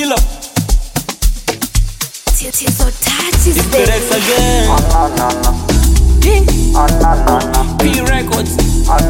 Killer, Tits so touchy, it's Berex again. Yeah. P Records.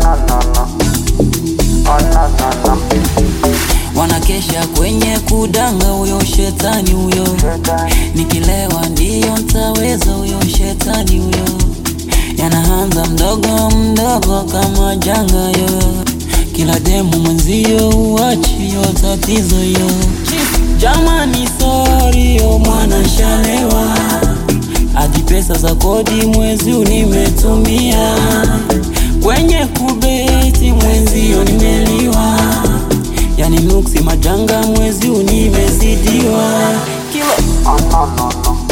wanakesha kwenye kudanga, huyo shetani huyo, nikilewa ndiyo ntaweza, huyo shetani huyo, yanaanza mdogo mdogo kama janga yo, kila demu mwenzio uachi yo tatizo yo, jamani sorry yo mwana shalewa, hadi pesa za kodi mwezi huu nimetumia kwenye kubeti mwenzio nimeliwa yani nuksi majanga mwezi huu nimezidiwa kilo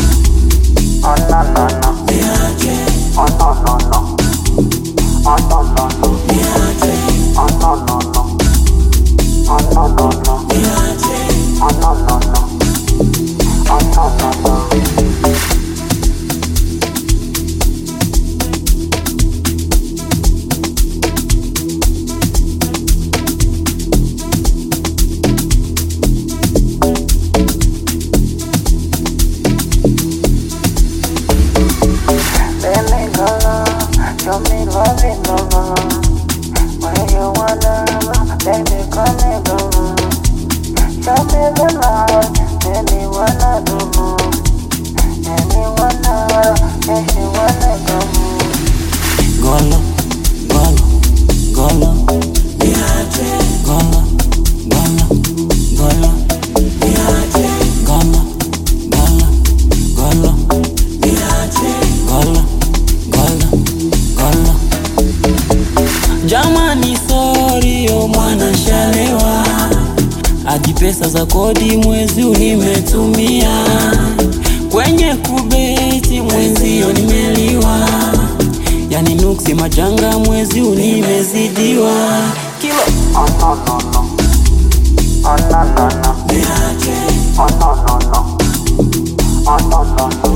Baby, go low, show me love it, no, no. When you wanna, baby, come and go. Show me the love, baby, wanna do more. Baby, wanna, baby, wanna go golo golo golo golo golo golo golo golo golo golo golo jamani sori yo mwana shalewa hadi pesa za kodi mwezi huu nimetumia kwenye kubeti mwenzio nimeliwa yani nuksi majanga mwezi huu nimezidiwa kilo Oh no no no. Oh no no no. Oh no no no. Oh no no no.